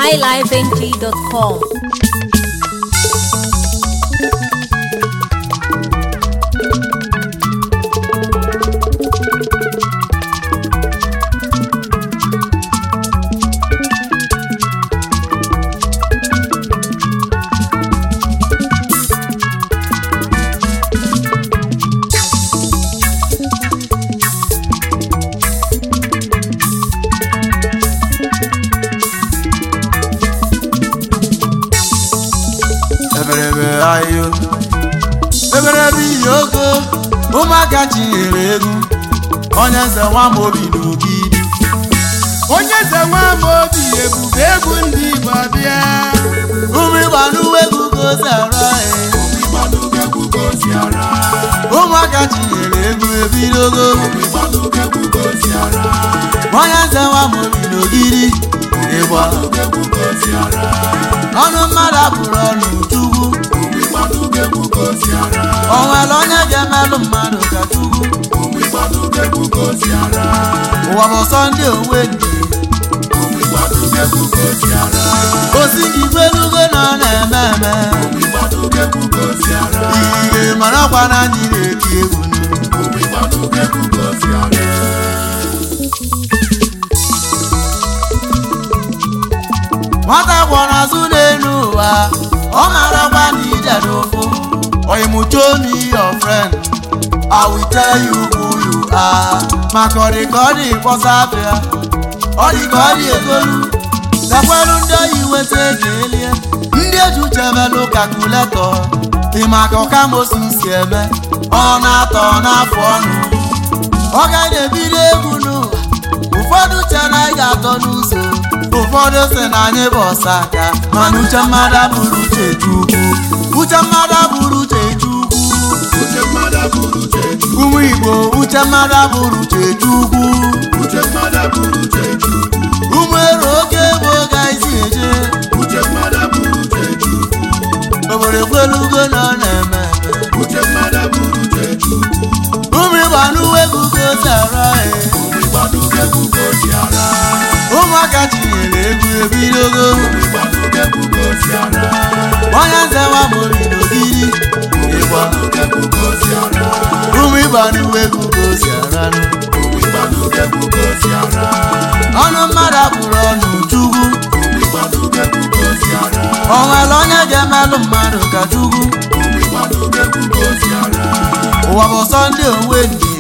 highlifeng.com. eberebe ayo eberebe iyi ogo ụmụaka chinyere egwu onye nze nwa m obi n'ogidi onye eze nwa m obi ebube egwu ndị igbo abịa ụmụ ịgba n'uwe egwu ka o si ara ya ụmụaka chinyere egwu ebidogo onye nze nwa m obi n'ogidi ịgba ọnụ mmadụ apụrụ ọnụ chukwu o nwere onye ga-emelụ mmadụ ka chukwu ụwa bụ sọnde onwe nke osi gị gbelugo na ọ na-eme eme ihe marakwa na anyị na-eti egwu nụ. nwata gwọrọ azụ n'elu ụwa ọ marakwa na ije n'ụfụ oyimucho me your friend I will tell you who you are maka ọ dị ka ọ dị kpọsa afịa ọ dị ka ọ dị egolu gakwelu ndị oyi weta ego elie ndị eji uche melụ kalkuletọ dị maka ọkamosu si eme ọ na-atọ n'afọ ọnụ ọ gaghị ebido egwu n'ụwa ụfọdụ uche na anyị ga-atọ n'ụzọ ụfọdụ sị na anyị bụ ọsa aka mana uche mmadụ abụrụ uche chukwu uche mmadụ abụrụ uche chukwu ụmụ igbo uche mmadụ abụrụ uche chukwu ụmụ ero oge bụ oge anyị si eje obodo ekwelugo na ọ na-eme eme ụmụ ịgba n'uwe egwu ka o si ara ya ụmụaka tinyere egwu ebidogo onye nze nwa m obi n'ogidi ịgba ụmụ ịgba n'uwe egwu ka o si aranụ ọnụ mmadụ apụrụ ọnụ chukwu o nwere onye ga-emelụ mmadụ ka chukwu ụwa bụ sọnde onwe nke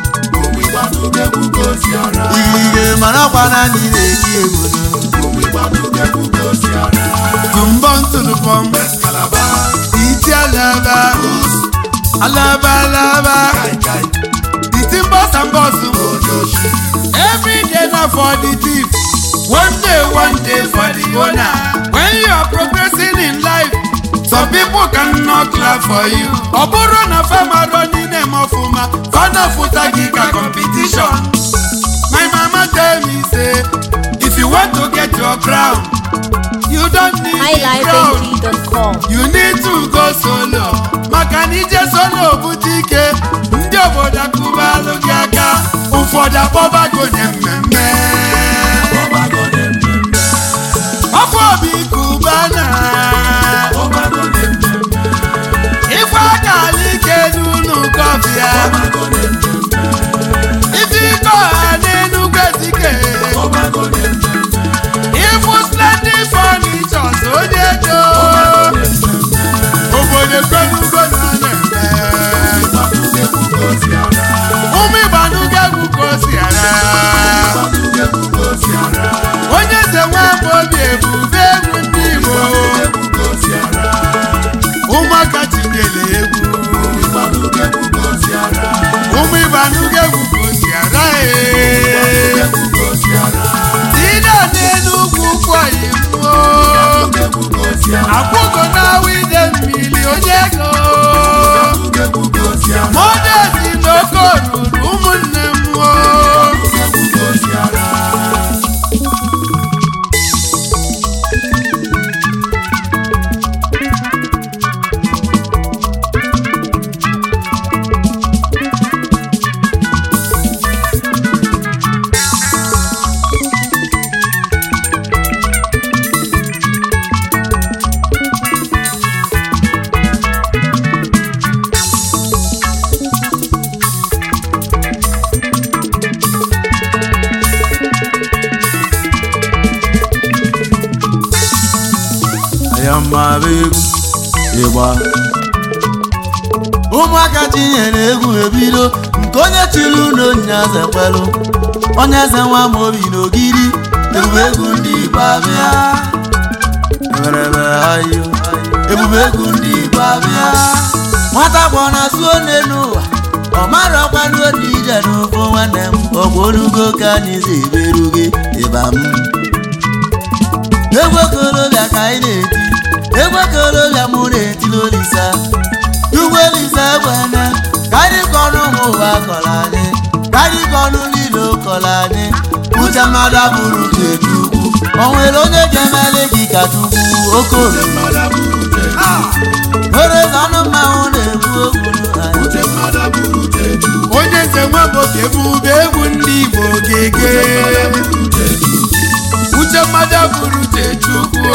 ihe marakwa na anyị na-eti egwu nụ. Tumbọn tulupọm iti alaba alaba alaba iti mbọs and bọs every day na for the thief one day one day for the owner when you are progressing in life some people cannot clap for you ọ bụrụ na fama rọ n'ime m ọfụma fana fụta gị ka competition my mama tell me say if you want to get your crown you don't need the crown highlifeng.com. you need to go solo maka na ije solo bute ike ndị obodo akụbalụ gị aka ụfọdụ akpọbago nye mmemme ọkụ obi kubana ife aka ala ike n'ụlọ kọfịa ife ike ọha n'enugwu ezike ịfụ splendid furnitures onye ego obodo ekwenugo na ọ na-eme ụmụ ịgbanugo egwu ka o si ara onye eze nwa m obi ebube egwu ndị igbo ụmụaka tinyere egwu ụmụ ịgbanugo egwu ka o si ara ee Tina n'enugwu kwọyi mmụọ akwụgo na wide mmiri onye ego modezi n'oke oruru ụmụnne mmụọ maba egwu ịgba ụmụaka tinyere egwu ebido nke onye chiri ụlọ nyaze kwelụ onye eze nwa ma obi n'ogiri ebube egwu ndị igbo abịa eberebe ayo ebube egwu ndị igbo abịa nwata gbọ na suo n'ụwa ọ mara ọkwanuo na ije n'ụfọ nwanne m ọgwụ olugo ka anyị si eberu gị ịba m egwu okorobịa ka anyị na-eti egwu okorobịa mụ na-etili olisa ugbo olisa egbene ka anyị kọrọ ụmụ ụwa kọrọ anyị ka anyị kọrọ niile kọrọ anyị uche mmadụ abụrụ chetu ugwu o nwere onye ga-emeli gị ka chukwu okoro nwere eze ọnụ mmanwụ na-ekwu okwu anyị onye nze nwa boke ebube egwu ndị igbo gege uche mmadụ bụrụ uche chukwu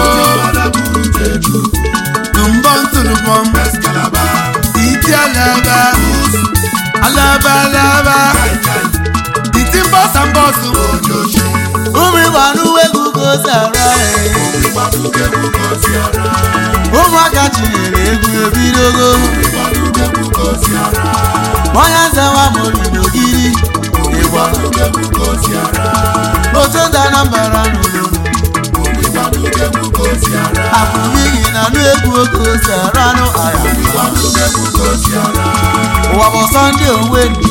tụmbọm tụlụbọm iti alaba alaba alaba iti mbọsa mbọsụ ụmụ ịgba n'uwe egwu ka o si arụ ọrụ ụmụaka tinyere egwu ebidogo onye nze nwa mori n'ogiri ịgba otu ndị anambra n'ụlọ apụmighị na nụ egwu oke ose ranụ ara ụwa bụ sọnde onwe ndị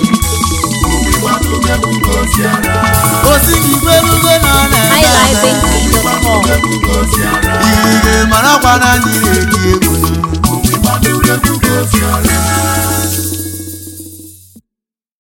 osi gị gbelugo na ọ na-eme highlifeng.com ihe mara ọkwa na ndị na-eti egwu